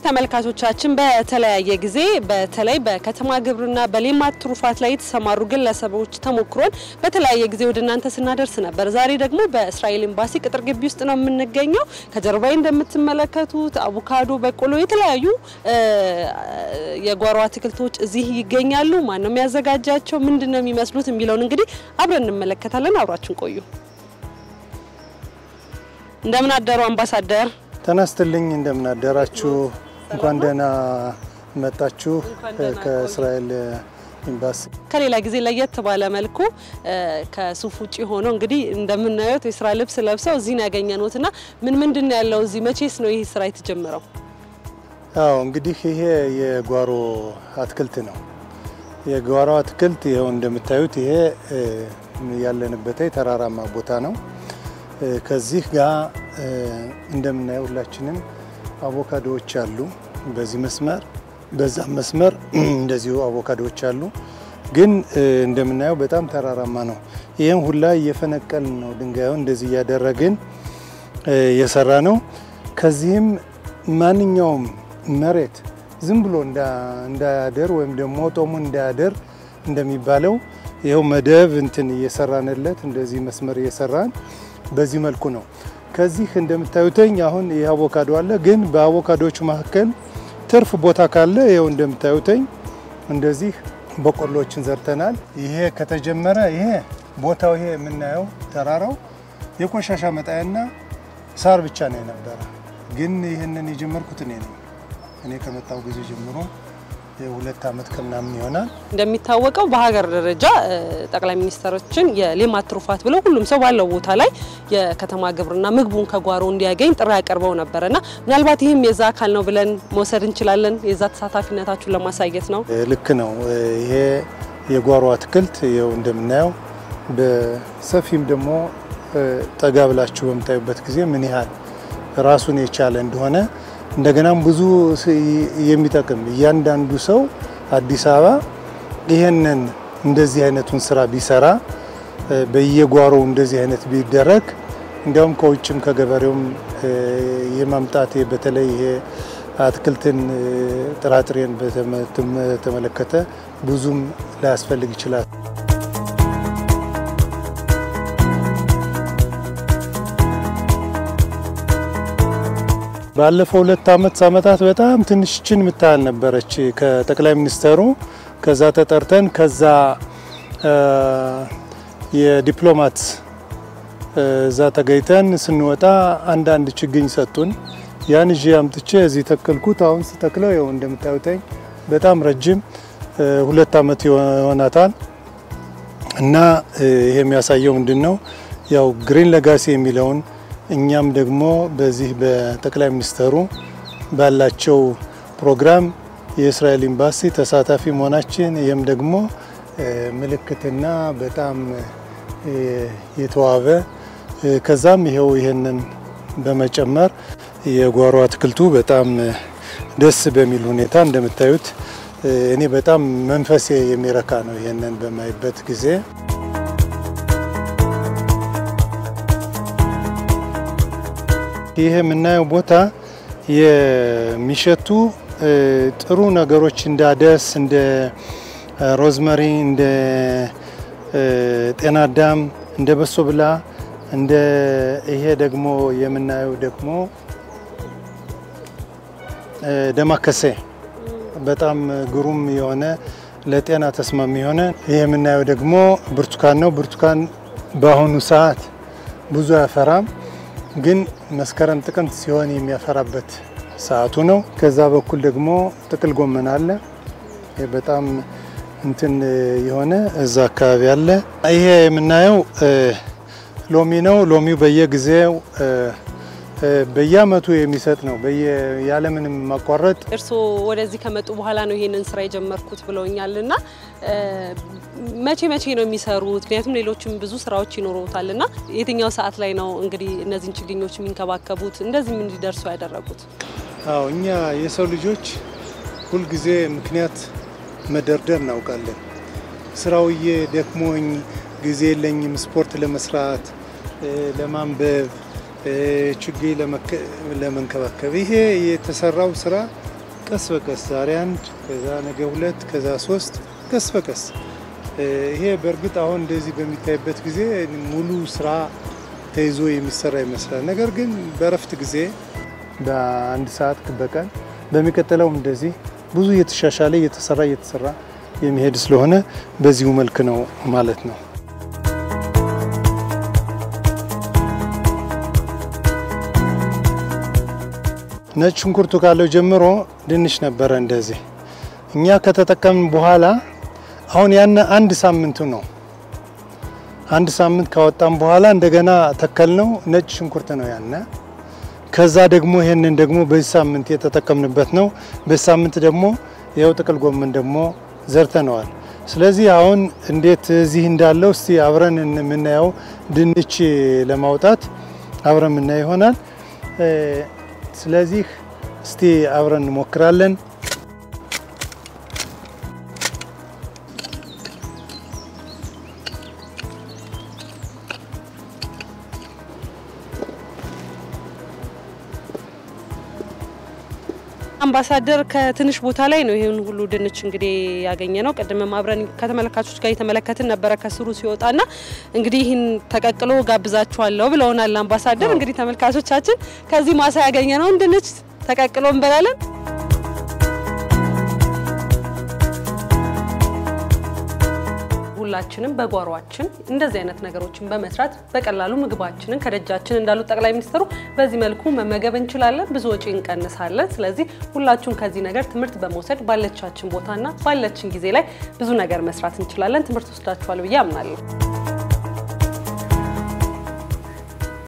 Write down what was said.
ተመልካቾቻችን በተለያየ ጊዜ በተለይ በከተማ ግብርና በሌማት ትሩፋት ላይ የተሰማሩ ግለሰቦች ተሞክሮን በተለያየ ጊዜ ወደ እናንተ ስናደርስ ነበር። ዛሬ ደግሞ በእስራኤል ኤምባሲ ቅጥር ግቢ ውስጥ ነው የምንገኘው። ከጀርባዬ እንደምትመለከቱት አቮካዶ፣ በቆሎ፣ የተለያዩ የጓሮ አትክልቶች እዚህ ይገኛሉ። ማን ነው የሚያዘጋጃቸው? ምንድን ነው የሚመስሉት? የሚለውን እንግዲህ አብረን እንመለከታለን። አብራችን ቆዩ። እንደምን አደሩ አምባሳደር? ተነስትልኝ እንደምን አደራችሁ። እንኳን ደህና መጣችሁ ከእስራኤል ኤምባሲ። ከሌላ ጊዜ ለየት ባለ መልኩ ከሱፍ ውጭ ሆኖ እንግዲህ እንደምናየው የስራ ልብስ ለብሰው እዚህ ነው ያገኘነዎት እና ምን ምንድን ነው ያለው እዚህ? መቼስ ነው ይህ ስራ የተጀመረው? አዎ እንግዲህ ይሄ የጓሮ አትክልት ነው። የጓሮ አትክልት ይኸው እንደምታዩት ይሄ ያለንበት ተራራማ ቦታ ነው። ከዚህ ጋር እንደምናየው ሁላችንም አቮካዶዎች አሉ። በዚህ መስመር በዛም መስመር እንደዚሁ አቮካዶዎች አሉ። ግን እንደምናየው በጣም ተራራማ ነው። ይህም ሁላ እየፈነቀልን ነው ድንጋዩን እንደዚህ እያደረግን የሰራ ነው። ከዚህም ማንኛውም መሬት ዝም ብሎ እንዳያደር ወይም ደግሞ ጦሙ እንዳያደር እንደሚባለው ይኸው መደብ እንትን እየሰራንለት እንደዚህ መስመር እየሰራን በዚህ መልኩ ነው። ከዚህ እንደምታዩተኝ አሁን ይህ አቮካዶ አለ። ግን በአቮካዶቹ መካከል ትርፍ ቦታ ካለ ይኸው እንደምታዩተኝ እንደዚህ በቆሎችን ዘርተናል። ይሄ ከተጀመረ ይሄ ቦታው ይሄ የምናየው ተራራው የቆሻሻ መጣያና ሳር ብቻ ነው የነበረ። ግን ይህንን የጀመርኩት እኔ ነኝ። እኔ ከመጣው ጊዜ ጀምሮ የሁለት ዓመት ከምናምን ይሆናል። እንደሚታወቀው በሀገር ደረጃ ጠቅላይ ሚኒስትራችን የሌማት ትሩፋት ብለው ሁሉም ሰው ባለው ቦታ ላይ የከተማ ግብርና ምግቡን ከጓሮ እንዲያገኝ ጥሪ ያቀርበው ነበረና ምናልባት ይህም የዛ አካል ነው ብለን መውሰድ እንችላለን። የዛ ተሳታፊነታችሁን ለማሳየት ነው። ልክ ነው። ይሄ የጓሮ አትክልት ይኸው እንደምናየው በሰፊም ደግሞ ጠጋ ብላችሁ በምታዩበት ጊዜ ምን ያህል ራሱን የቻለ እንደሆነ እንደገናም ብዙ የሚጠቅም እያንዳንዱ ሰው አዲስ አበባ ይሄንን እንደዚህ አይነቱን ስራ ቢሰራ በየጓሮው እንደዚህ አይነት ቢደረግ እንዲያውም ከውጭም ከገበሬውም የማምጣት በተለይ ይሄ አትክልትን ጥራጥሬን በተመለከተ ብዙም ላያስፈልግ ይችላል። ባለፈው ሁለት ዓመት ዓመታት በጣም ትንሽችን የምታህል ነበረች ከጠቅላይ ሚኒስተሩ ከዛ ተጠርተን ከዛ የዲፕሎማት እዛ ተገኝተን ስንወጣ አንዳንድ ችግኝ ሰጡን። ያን ይዤ አምጥቼ እዚህ ተከልኩት። አሁን ስተክለው ይኸው እንደምታዩተኝ በጣም ረጅም ሁለት ዓመት ይሆናታል እና ይሄ የሚያሳየው ምንድን ነው ያው ግሪን ለጋሲ የሚለውን እኛም ደግሞ በዚህ በጠቅላይ ሚኒስተሩ ባላቸው ፕሮግራም የእስራኤል ኤምባሲ ተሳታፊ መሆናችን ይህም ደግሞ ምልክትና በጣም የተዋበ ከዛም ይኸው ይህንን በመጨመር የጓሮ አትክልቱ በጣም ደስ በሚል ሁኔታ እንደምታዩት እኔ በጣም መንፈሴ የሚረካ ነው ይህንን በማይበት ጊዜ ይህ የምናየው ቦታ የሚሸቱ ጥሩ ነገሮች እንደ አደስ፣ እንደ ሮዝመሪ፣ እንደ ጤና አዳም፣ እንደ በሶ ብላ፣ እንደ ይሄ ደግሞ የምናየው ደግሞ ደማከሴ በጣም ግሩም የሆነ ለጤና ተስማሚ የሆነ ይህ የምናየው ደግሞ ብርቱካን ነው። ብርቱካን በአሁኑ ሰዓት ብዙ አያፈራም ግን መስከረም ጥቅምት ሲሆን የሚያፈራበት ሰዓቱ ነው። ከዛ በኩል ደግሞ ጥቅል ጎመን አለ። በጣም እንትን የሆነ እዛ አካባቢ አለ። ይሄ የምናየው ሎሚ ነው። ሎሚው በየጊዜው በየአመቱ የሚሰጥ ነው ያለምንም ማቋረጥ። እርስዎ ወደዚህ ከመጡ በኋላ ነው ይሄንን ስራ የጀመርኩት ብለውኛል እና መቼ መቼ ነው የሚሰሩት? ምክንያቱም ሌሎችም ብዙ ስራዎች ይኖሩታል እና የትኛው ሰዓት ላይ ነው እንግዲህ እነዚህን ችግኞች የሚንከባከቡት እንደዚህም እንዲደርሱ ያደረጉት? አዎ እኛ የሰው ልጆች ሁልጊዜ ምክንያት መደርደር እናውቃለን። ስራውዬ ደክሞኝ ጊዜ የለኝም ስፖርት ለመስራት ለማንበብ ችግኝ ለመንከባከብ ይሄ የተሰራው ስራ ቀስ በቀስ ዛሬ አንድ ከዛ ነገ ሁለት ከዛ ሶስት ቀስ በቀስ ይሄ በእርግጥ አሁን እንደዚህ በሚታይበት ጊዜ ሙሉ ስራ ተይዞ የሚሰራ ይመስላል። ነገር ግን በእረፍት ጊዜ በአንድ ሰዓት በቀን በሚቀጥለውም እንደዚህ ብዙ እየተሻሻለ እየተሰራ እየተሰራ የሚሄድ ስለሆነ በዚሁ መልክ ነው ማለት ነው። ነጭ ሽንኩርቱ ካለው ጀምሮ ድንች ነበረ እንደዚህ እኛ ከተጠቀምን በኋላ አሁን ያን አንድ ሳምንቱ ነው። አንድ ሳምንት ካወጣም በኋላ እንደገና ተከልነው ነጭ ሽንኩርት ነው ያነ። ከዛ ደግሞ ይሄንን ደግሞ በዚህ ሳምንት የተጠቀምንበት ነው። በዚህ ሳምንት ደግሞ ይኸው ጥቅል ጎመን ደግሞ ዘርተነዋል። ስለዚህ አሁን እንዴት እዚህ እንዳለው እስቲ አብረን የምናየው ድንች ለማውጣት አብረን የምናየው ይሆናል። ስለዚህ እስቲ አብረን እንሞክራለን። አምባሳደር ከትንሽ ቦታ ላይ ነው ይህን ሁሉ ድንች እንግዲህ ያገኘ ነው። ቅድምም አብረን ከተመለካቾች ጋር የተመለከትን ነበረ ከስሩ ሲወጣና እንግዲህ ይህን ተቀቅሎ ጋብዛችኋለሁ ብለውናል አምባሳደር። እንግዲህ ተመልካቾቻችን ከዚህ ማሳ ያገኘ ነውን ድንች ተቀቅሎ እንበላለን። ሁላችንም በጓሯችን እንደዚህ አይነት ነገሮችን በመስራት በቀላሉ ምግባችንን ከደጃችን እንዳሉት ጠቅላይ ሚኒስትሩ በዚህ መልኩ መመገብ እንችላለን፣ ብዙ ወጪ እንቀንሳለን። ስለዚህ ሁላችሁም ከዚህ ነገር ትምህርት በመውሰድ ባለቻችን ቦታና ባለችን ጊዜ ላይ ብዙ ነገር መስራት እንችላለን። ትምህርት ወስዳችኋል ብዬ አምናለሁ።